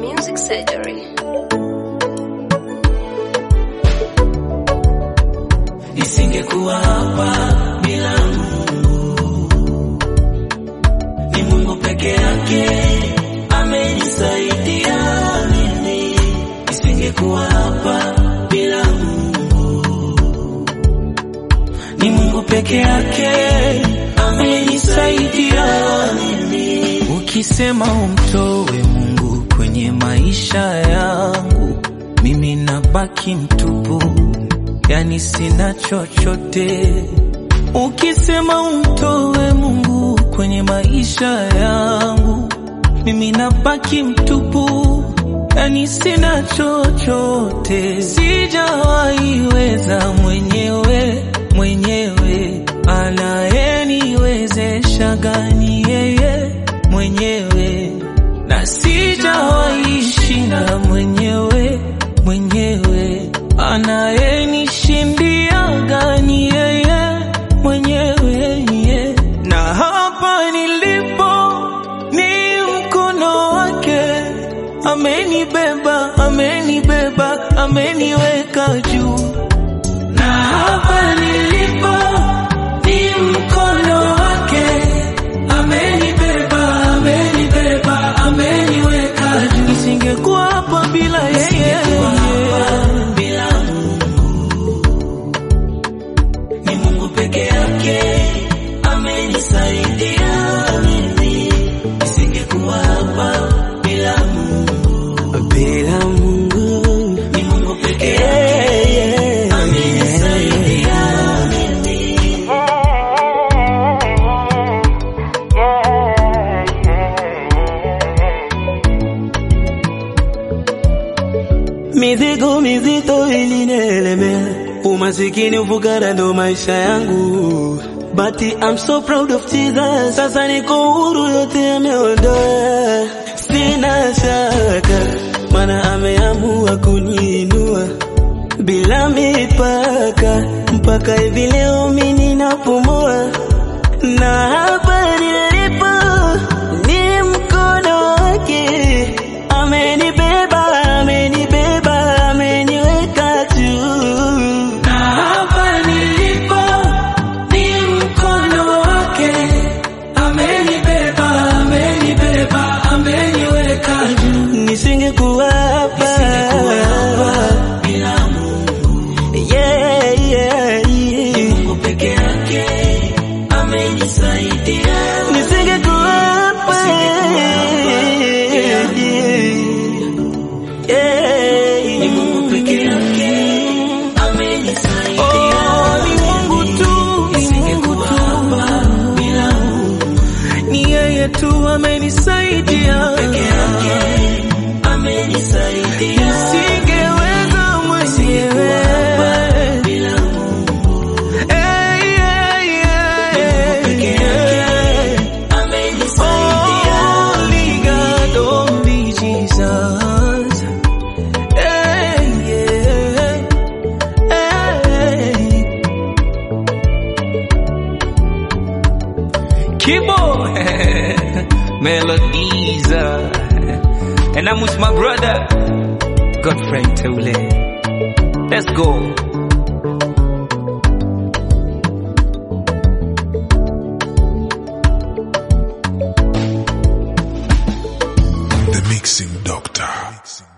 Music Surgery. Nisingekuwa hapa bila Mungu, ni Mungu peke yake amenisaidia mimi. Nisingekuwa hapa bila Mungu, ni Mungu peke yake amenisaidia mimi. Ukisema umtoe Mungu kwenye maisha yangu, mimi nabaki mtupu yani sina chochote. Ukisema umtoe Mungu kwenye maisha yangu, mimi nabaki mtupu, yani sina chochote. Sijawahi weza mwenyewe mwenyewe, anayeniwezesha gani yeye mwenyewe, na sijawahi shinda mwenyewe mwenyewe anayenishindia gani yeye mwenyewe yeah. Na hapa nilipo ni mkono wake, amenibeba, amenibeba, ameniweka juu. Na hapa nilipo ni mkono wake, amenibeba, amenibeba, ameniweka juu. Nisingekuwa hapa bila yeye bila ni Mungu peke yake amenisaidia mimi, nisingekuwa hapa bila Mungu. Bila Mungu Ni Mungu peke yake amenisaidia mimi. mizigo mizito ilinielemea, umasikini, ufukara ndo maisha yangu, but I'm so proud of Jesus. Sasa niko huru, yote ameondoa, sina shaka, mana ameamua kuniinua bila mipaka, mpaka hivi leo mimi ninapumua, na hapa nilipo ni mkono wake, amenibeba, amenibeba, ameniweka juu. Na hapa nilipo ni mkono wake, amenibeba, amenibeba, ameniweka juu. Nisingekuwa hapa Nisingekuwa hapa bila Mungu. yeah, yeah, yeah. Mungu peke yake amenisaidia. Nisingekuwa hapa yeah, yeah. Ni Mungu peke yake amenisaidia. Oh, ni Mungu tu, ni Mungu Nisingekuwa tu. hapa bila Mungu Ni yeye tu amenisaidia peke yake amenisaidia. Singeweza mwenyewe Bila Mungu Eh, yeah, yeah, peke yake amenisaidia. Only God, only Jesus. Eh, yeah, eh. Kibo Melodies uh, And I'm with my brother Godfrey Teule Let's go The Mixing Doctor.